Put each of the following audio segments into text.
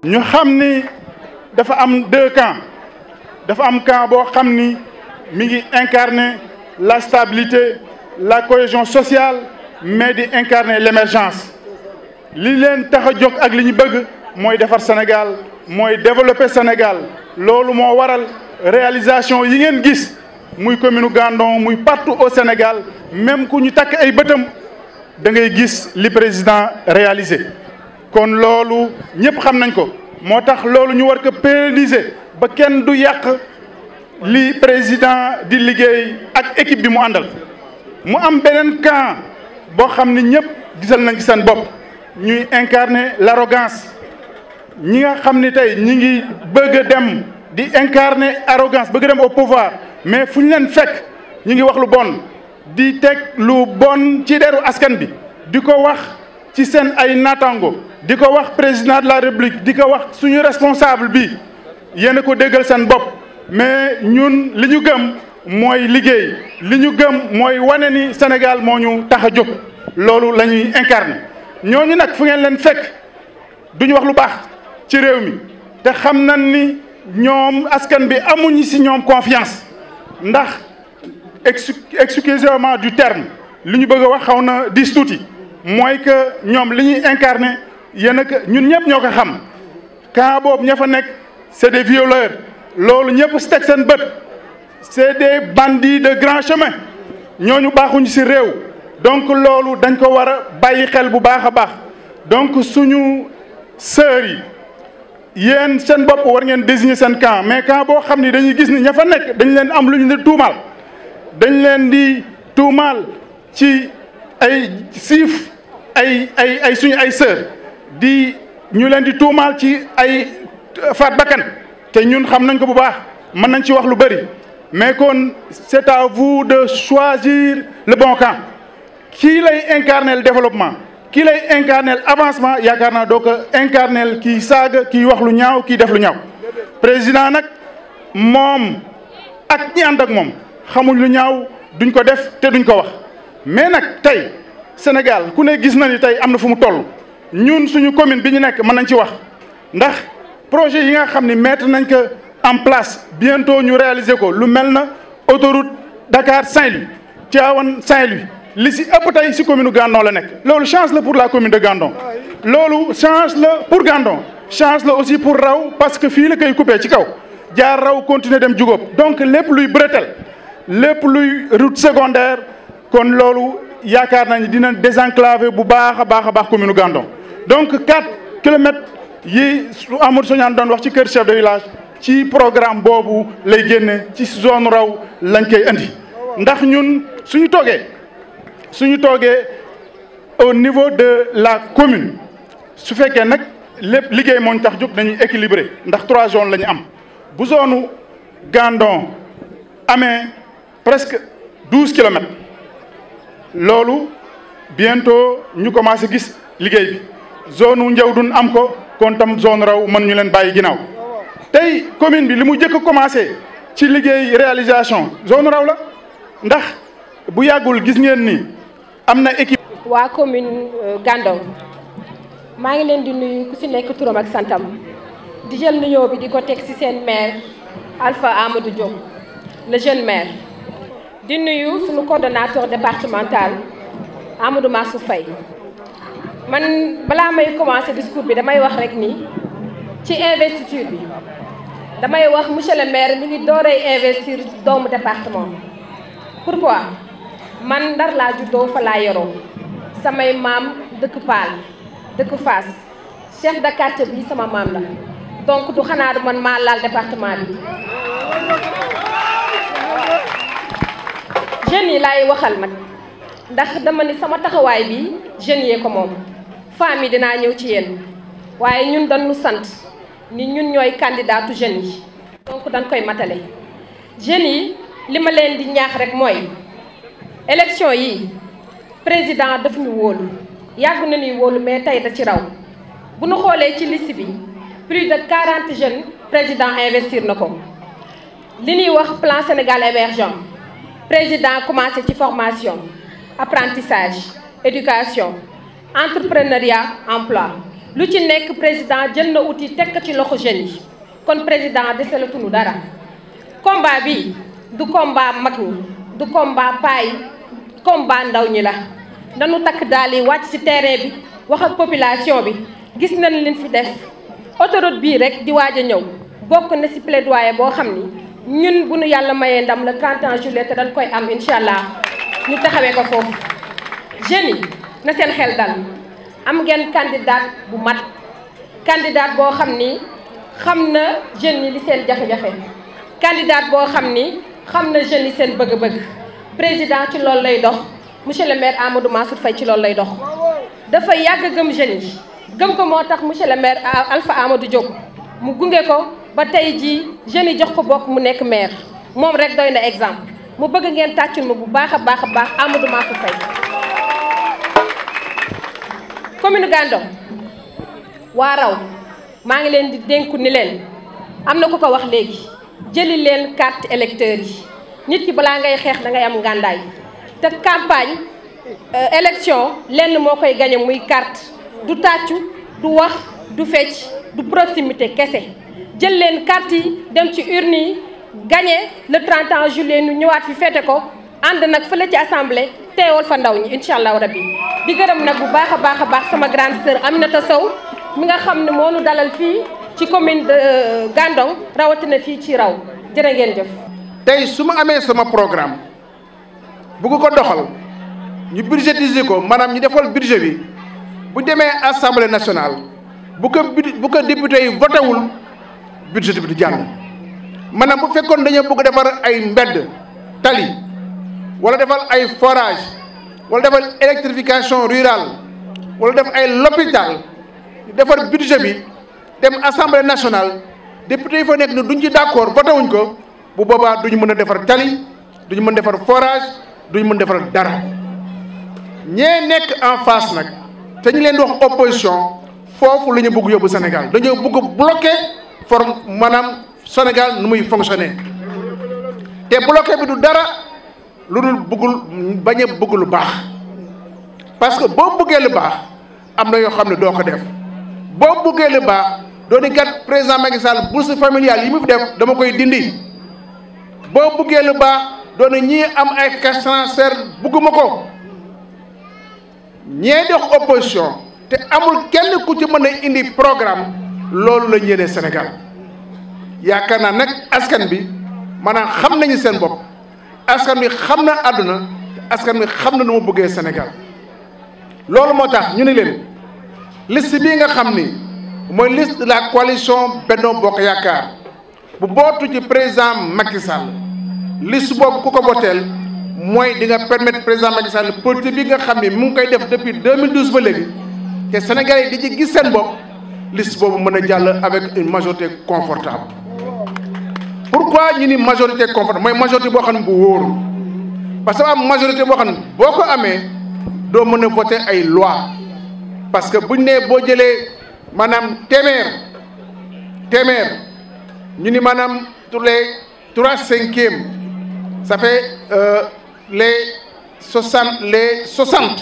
ñu xam ni dafa am deux camps dafa am camp boo xam ni mi ngi incarner la stabilité la cohésion sociale mais di incarner l'émergence li leen tax a jóg ak li ñu bëgg mooy defar Sénégal mooy développer Sénégal loolu moo waral réalisation yi ngeen gis muy commune Gandon muy partout au Sénégal même ku ñu takk ay bëtam da ngay gis li président réalisé kon loolu ñëpp xam nañ ko moo tax loolu ñu war ko pérenniser ba kenn du yàq li président di liggéey ak équipe bi mu àndal mu am beneen camp boo xam ni ñëpp gisal nañ ci seen bopp ñuy incarner l'arrogance ñi nga xam ni tey ñi ngi bëgg a dem di incarner arrogance bëgg dem au pouvoir mais fu ñu leen fekk ñi ngi wax lu bon di teg lu bon ci deru askan bi di ko wax ci seen ay naataango di ko wax président de la république di ko wax suñu responsable bi yéen a ko déggal seen bopp mais ñun li ñu gëm mooy liggéey li ñu gëm mooy wane ni Sénégal moo ñu tax a jóg loolu la ñuy incarner ñooñu nag fu ngeen leen fekk duñu wax lu baax ci réew mi te xam nañ ni ñoom askan bi amuñu ci ñoom confiance ndax excusez-moi du terme li ñu bëgg a wax xaw na dis tuuti mooy que ñoom li ñuy incarner yéen a ñun ñëpp ñoo ko xam camp boobu ña fa nekk c'est des violeurs loolu ñëpp si teg seen bët c'est des bandits de grand chemin ñooñu baaxuñu ci réew donc loolu dañ ko war a bàyyi xel bu baax a baax donc suñu sœurs yi yéen seen bopp war ngeen désigner seen camp mais camp boo xam ni dañuy gis ni ña fa nekk dañ leen am lu ñu di tuumaal dañ leen di tuumaal ci ay siif ay ay ay suñu ay sœurs di ñu leen di tuumaal ci ay faat bakkan te ñun xam nañ ko bu baax mën nañ ci wax lu bëri mais kon c'est à vous de choisir le bon camp kii lay incarner le développement kii lay incarner avancement yaakaar naa doo ko incarner kii saaga kii wax lu ñaaw kii def lu ñaaw président nag moom ak ñi ànd ak moom xamuñ lu ñaaw duñ ko def te duñ ko wax mais nag tey Sénégal ku ne gis na ni tey am na fu mu toll ñun suñu commune bi ñu nekk mën nañ ci wax ndax projet yi nga xam ni mettre nañ ko en place bientôt ñu réaliser ko lu mel na autoroute Dakar Saint-Louis Tivaouane Saint-Louis li si ëpp tey si commune Gandon la nekk loolu chance la pour la commune de Gandon loolu chance la pour Gandon chance la aussi pour raw parce que fii la koy coupé ci kaw jaar raw continuer dem jugóob donc lépp luy bretelle lépp luy route secondaire kon loolu yaakaar nañ dina désenclaver bu baax a baax a baax commune Gandon donc 4 kilomètres yi su Amadou Soñaan doon wax ci kër chef de village ci programme boobu lay génne ci zone raw lañ koy indi ndax ñun suñu toogee suñu toogee au niveau de la commune su fekkee nag lépp liggéey moo ñu tax jóg dañuy équilibré ndax trois zones la ñu am bu zone Gandon amee presque douze kilomètres loolu bientôt ñu commencé gis liggéey bi zone u Ndiawdoune am ko kon tam zone raw mën ñu leen bàyyi ginnaaw tey commune bi li mu njëkk a commencé ci liggéey réalisation zone raw la ndax bu yàggul gis ngeen ni am na équipe. waa commune Gandon maa ngi leen di nuyu ku ci nekk turam ak santam di jël nuyoo bi di ko teg ci seen maire Alpha Amadou Diop le jeune maire. di nuyu suñu coordonnateur départemental Amadou Massou Faye man balaa may commencer discours bi damay wax rek ni ci investiture bi damay wax monsieur le maire mi ngi dooree investir doomu département pourquoi man Ndar laa juddoo fa laa yoroo samay maam dëkk Paal dëkk Fass chef de quartier bi sama maam la donc du xanaa du man maa laal département bi jeunes yi laay waxal nag ndax dama ni sama taxawaay bi jeunes yee ko moom femmes yi dinaa ñëw ci yéen waaye ñun dañu sant ni ñun ñooy candidatu jeunes yi donc dañ koy matale jeunes yi li ma leen di ñaax rek mooy élection yi président daf ñu wóolu yàgg na ñuy wóolu mais tey da ci raw bu ñu xoolee ci liste bi plus de 40 jeunes président investir na ko li ñuy wax plan Sénégal émergent président commencé ci formation apprentissage éducation entrepreneuriat emploi lu ci nekk président jël na outil teg ko ci loxo jeunes yi kon président desalatuñu dara combat bi du combat mag ñi du combat paay combat ndaw ñi la nanu takk daal yi wàcc ci terrain bi wax ak population bi gis nañ leen fi def autoroute bii rek di waaj a ñëw bokk na ci plaidoyer boo xam ni ñun bu nu yàlla mayee ndam le 31 juillet te dañ koy am incha allah ñu taxawee ko foofu jeunes yi na seen xel dal am ngeen candidat bu mat candidat boo xam ni xam na jeunes yi li seen jafe-jafe candidat boo xam ni xam na jeunes yi seen bëgg-bëgg président ci loolu lay dox monsieur le maire Amadou Mansour Faye ci loolu lay dox dafa yàgg gëm jeunes yi gëm ko moo tax monsieur le maire Alpha Amadou Diop mu gunge ko ba tey jii jeunes yi jox ko bokk mu nekk maire moom rek doy na exemple mu bëgg ngeen tàccul ma bu baax a baax a baax Amadou Mansour Faye commune Gandon waa raw maa ngi leen di dénku ni leen am na ku ko wax léegi jëli leen carte électeur yi nit ki balaa ngay xeex da ngay am ngàndaay te campagne élection lenn moo koy gañe muy carte du tàccu du wax du fecc du proximité kese jël leen carte yi dem ci urne yi gañe le 31 juillet ñu ñëwaat fi fete ko ànd nag fële ci assemblée teewal fa ndaw ñi incha allahu rabbi di gërëm nag bu baax a baax a baax sama grande sœur Aminata Sow mi nga xam ne moo nu dalal fii ci commune de Gandon rawatina fii ci raw jërë ngeen jëf. tey su ma amee sama programme bugg ko doxal ñu budgétiser ko maanaam ñu defal budget bi bu demee assemblée nationale bu ko bu ko député yi voté wul budget bi du jàll. maanaam bu fekkoon dañoo bëgg defar ay mbedd tali wala defal ay forage wala defal électrification rurale wala def ay l'hôpital defar budget bi dem assemblée nationale député yi fa nekk ne duñ ci d'accord voté wuñ ko bu boobaa duñu mën a defar tali duñu mën defar forage duñu mën defar dara ñee nekk en face nag te ñu leen di wax opposition foofu la ñu bëgg yóbbu Sénégal dañoo bëgg bloquer forme maanaam Sénégal nu muy fonctionner te bloqué bi du dara lu dul bëggul bañ a bëgg lu baax parce que boo bëggee lu baax am na yoo xam ne doo ko def boo bëggee lu baax doo ni kat président Macky Sall bourse familiale yi mu fi def dama koy dindi boo bëggee lu baax doo ni ñii am ay cash transfert bëgguma ko ñee dox opposition te amul kenn ku ci mën a indi programme loolu la ñeenee Sénégal yaakaar naa nag askan bi maanaam xam nañu seen bopp askan bi xam na àdduna askan bi xam na nu mu bëggee Sénégal loolu moo tax ñu ne leen liste bii nga xam ni mooy liste de la coalition Benno Bokk Yaakaar bu bootu ci président Macky Sall liste boobu ku ko boteel mooy di nga permettre président Macky Sall politique bi nga xam ni mu ngi koy def depuis 2012 ba léegi te Sénégalais yi di ci gis seen bopp liste boobu mën a jàll avec une majorité confortable pourquoi ñu ni majorité confortable mooy majorité boo xam ne bu wóor parce que am majorité boo xam ne boo ko amee doo mën a voter ay loi parce que buñ nee boo jëlee maanaam téeméer téeméer ñu ni maanaam tous les trois cinquièmes ça fait euh, les soixante les soixante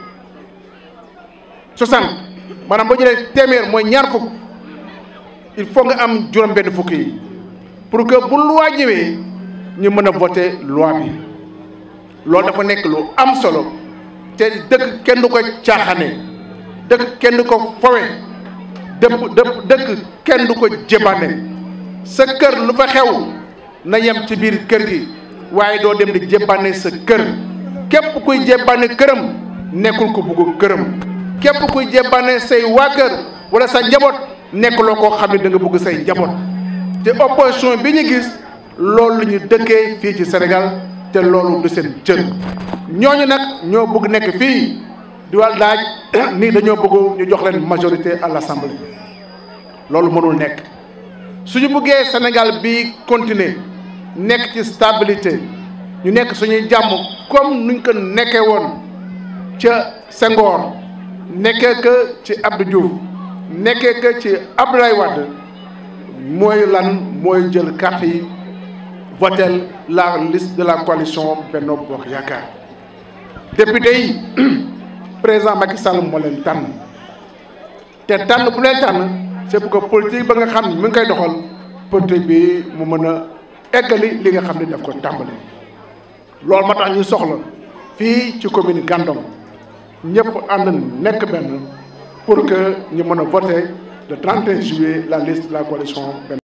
soixante maanaam boo jëlee téeméer mooy ñaar fukk il faut nga am juróom-benn fukk yi pour que bu loi ñëwee ñu mën a voter loi bi loolu dafa nekk lu am solo te dëkk kenn du ko caaxane dëkk kenn du ko fowe dëpp dëpp dëkk kenn du ko jébaane sa kër lu fa xew na yem ci biir kër gi waaye doo dem di jébaane sa kër képp kuy jébaane këram nekkul ko bugg këram képp kuy jébaane say waa kër wala sa njaboot nekkuloo koo xam ne da nga bugg say njaboot te opposition bi ñu gis loolu la ñu dëkkee fii ci Sénégal te loolu du seen cër ñooñu nag ñoo bëgg nekk fii di wàll laaj nii dañoo bëgg ñu jox leen majorité à l'Assemblée loolu mënul nekk suñu bëggee Sénégal bi continuer nekk ci stabilité ñu nekk suñuy jàmm comme nuñ ko nekkee woon ca Senghor nekkee que ci Abdou Diouf nekkee que ci Abdoulaye Wade mooy lan mooy jël carte yi votel la liste de la coalition Benno Bokk Yaakaar député yi président Macky Sall moo leen tànn te tànn bu leen tànn c'est pour que politique ba nga xam ne mi ngi koy doxal politique bi mu mën a eggali li nga xam ne daf ko tàmbali loolu moo tax ñu soxla fii ci commune Gandon ñëpp ànd nekk benn pour que ñu mën a voter le 31 juillet la liste de la coalition